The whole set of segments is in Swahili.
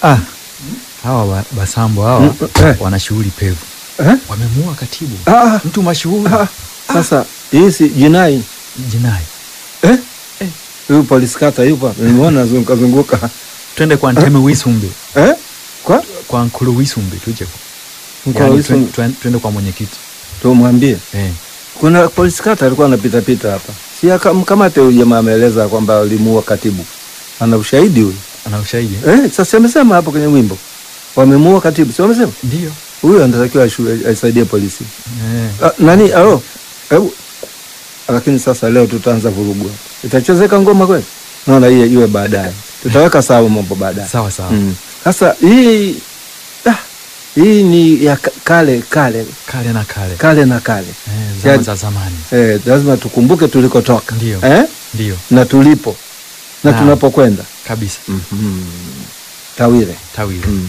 Ah, hawa ba- basambo hawa Mm, eh. wana shughuli pevu, eh? wamemuua katibu Ah, mtu mashuhuri ah, sasa hii si jinai jinai. eh? Eh. Huyu polisi kata yupo hapa, nimeona zunguka zunguka Twende kwa Nteme Wisumbe, eh? Kwa kwa Nkulu Wisumbe tuje kwa- Mkoa yaani, Wisu- twen- twen- twende kwa mwenyekiti tumwambie eh. kuna polisi kata alikuwa anapita pita hapa, si aka- mkamate huyu jamaa, ameeleza kwamba alimuua katibu, ana ushahidi huyu Ana ushahidi eh? eh? Sasa amesema hapo kwenye wimbo wamemuua katibu, si wamesema Ndio huyu anatakiwa ashu- aisaidie polisi eh. Ah, nani alo hebu lakini sasa leo tutaanza vurugu hapa. itachezeka ngoma kweli naona hiyo iwe baadaye tutaweka sawa mambo baadaye Sawa sawa Mm. sasa hii ah, hii ni ya ka- kale kale kale na kale kale na kale eh, zama Yani- za zamani eh, lazima tukumbuke tulikotoka Ndio. eh? ndio na tulipo na Naam. tunapokwenda kabisa mm-hmm. tawire tawile mm.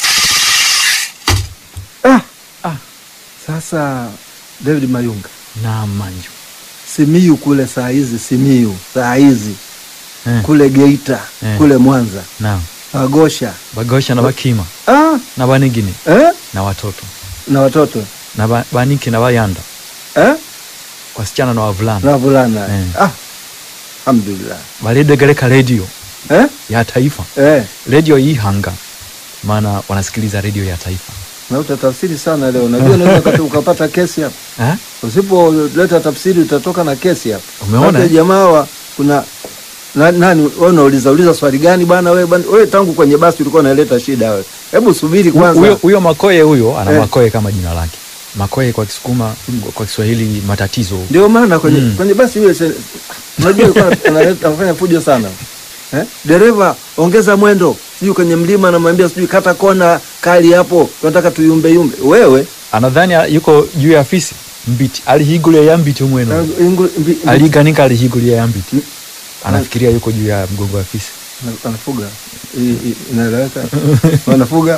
ah. Ah. sasa david mayunga na manju Simiyu kule saa hizi, Simiyu saa hizi eh. kule Geita Eh. kule Mwanza na Magosha bagosha na bakima ah, na banigine eh? na watoto na watoto na ba, baniki na bayanda eh? wasichana na wavulana na wavulana Eh. ah, alhamdulillah balidegereka redio eh? ya taifa eh. redio ihanga maana wanasikiliza redio ya taifa na utatafsiri sana leo, najua unaweza ukata- ukapata kesi hapa. eh? Usipoleta tafsiri utatoka na kesi hapa. Umeona, Maana eh? jamaa wa kuna na, nani wewe unauliza uliza swali gani bwana wewe bwana wewe tangu kwenye basi ulikuwa unaleta shida wewe. Hebu subiri kwanza. huyo huyo makoye huyo ana Eh. makoye kama jina lake makoye kwa kisukuma kwa kiswahili matatizo Ndio maana kwenye, Mm. kwenye basi yule se- unajua alikuwa analeta- anafanya fujo sana eh? Dereva ongeza mwendo, sijui kwenye mlima anamwambia sijui kata kona kali hapo, tunataka tuyumbe yumbe. Wewe anadhani yuko juu ya afisi mbiti alihigulia ya mbiti na- umweno ingu- mbi- mbi- aliganika alihigulia ya mbiti Mm. anafikiria yuko juu ya mgongo wa afisi na- anafuga I- i- inaeleweka, wanafuga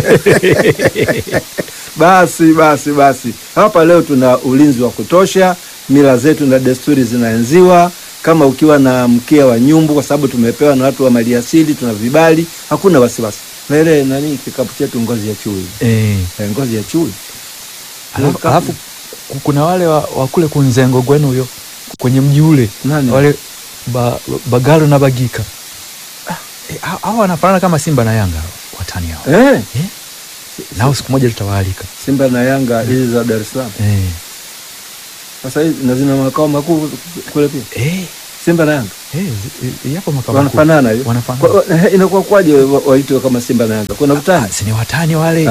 basi basi basi, hapa leo tuna ulinzi wa kutosha, mila zetu na desturi zinaenziwa. Kama ukiwa na mkia wa nyumbu, kwa sababu tumepewa na watu wa maliasili, tuna vibali, hakuna wasiwasi. Na ile nani kikapu chetu ngozi ya chui, eh. eh, ngozi ya chui alafu, alafu ku- kuna wale wa, wa kule kunzengo gwenu huyo kwenye mji ule Nani? wale ba, bagalo na bagika Ah, eh, hao hao wanafanana kama simba na yanga hao, watani hao eh, eh? nao siku moja tutawaalika Simba na Yanga hizi za Dar es Salaam. eh. Sasa hizi na zina makao makuu kule pia, Eh. Simba na Yanga Eh, zi- eh, yapo makao makuu. wanafanana hiyo. Wanafanana. Kwa- eh, Inakuwa kwaje wa- waitwe kama Simba na Yanga? Kuna utani? Ah, si ni watani wale Ah.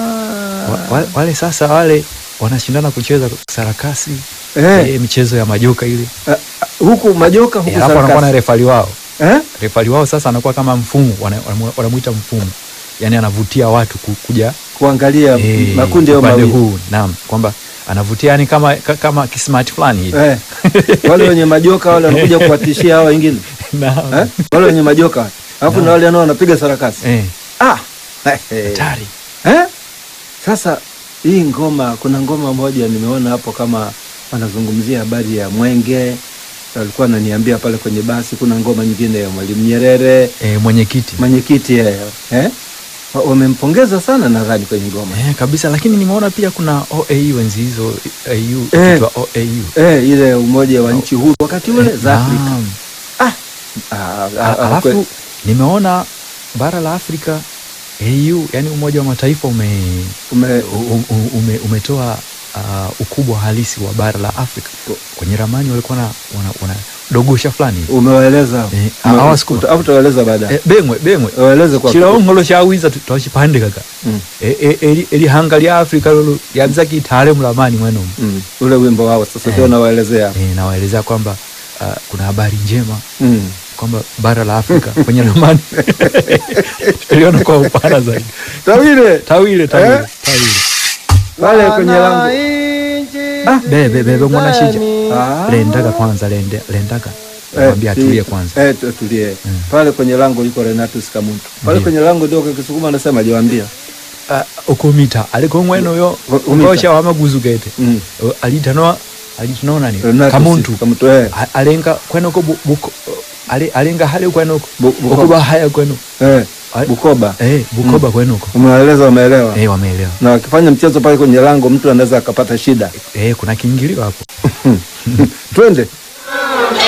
wa, wale, wale sasa wale wanashindana kucheza sarakasi Eh, eh, michezo ya majoka ile ah, ah, huku majoka Eh, huku alafu anakuwa na sarakasi. refali wao Eh? refali wao sasa anakuwa kama mfumu wana- wanamu- wanamuita mfumu yani anavutia watu ku- kuja Kuangalia eh, makundi hayo upande mawili. huu naam kwamba anavutia yani kama ka- kama kismart fulani hivi Eh. Wale wenye majoka wale wanakuja kuwatishia hao wengine. Naam. Eh? Wale wenye majoka. Alafu Naam. na wale nao wanapiga sarakasi. eh Ah. hatari Eh? Sasa hii ngoma, kuna ngoma moja nimeona hapo kama wanazungumzia habari ya Mwenge, alikuwa ananiambia pale kwenye basi. Kuna ngoma nyingine ya Mwalimu Nyerere, eh, mwenyekiti mwenyekiti yeye eh? Wa- Wamempongeza sana nadhani kwenye ngoma eh, kabisa lakini nimeona pia kuna OAU enzi hizo AU Eh. ikiitwa OAU eh, ile umoja wa nchi huru wakati ule za Afrika. Naam. Ah, ah, A- ah, alafu kwe- nimeona bara la Afrika AU yani Umoja wa Mataifa ume, ume, u- u- ume, umetoa uh, ukubwa halisi wa bara la Afrika kwenye ramani walikuwa na wana, wana dogosha fulani hivi. umewaeleza Eh, Ume- hawa siku- uta- au utawaeleza baadaye eh, bengwe bengwe waeleze kwa chilongolo chawiza twachipande kaka Mm, Eh, eh, eli- elihanga lya Afrika lolo lyabisa kitale mulamani mweno mm, ule wimbo wao sasa ndio Eh. nawaelezea eh, nawaelezea kwamba uh, kuna habari njema mm. kwamba bara la Afrika kwenye ramani tuliona kwa upana zaidi Tawile tawile tawile Eh? tawile pale kwenye lango ah bebe bebe mwana shija Ah. lendaga kwanza lende lendaga Eh, mwambia si- atulie kwanza eh, tu- tulie Mm. pale kwenye lango yuko Renatus Kamuntu pale Ndiyo. kwenye lango ndio kisukuma anasema aliwaambia Ah, ukumita aliko mweno yo Ukumita. ngosha wamaguzu gete mm. Uh, alitanoa alitanoa nani Renatus kamuntu Kamuntu eh. A- alenga kwenoko bu- buko ale- alenga hale kwenoko Bu- buko- okuba haya kweno eh. Ai- Bukoba. eh, Bukoba kwenu huko Umewaeleza, wameelewa. eh, wameelewa Na wakifanya mchezo pale kwenye lango, mtu anaweza akapata shida. eh, kuna kiingilio hapo Twende.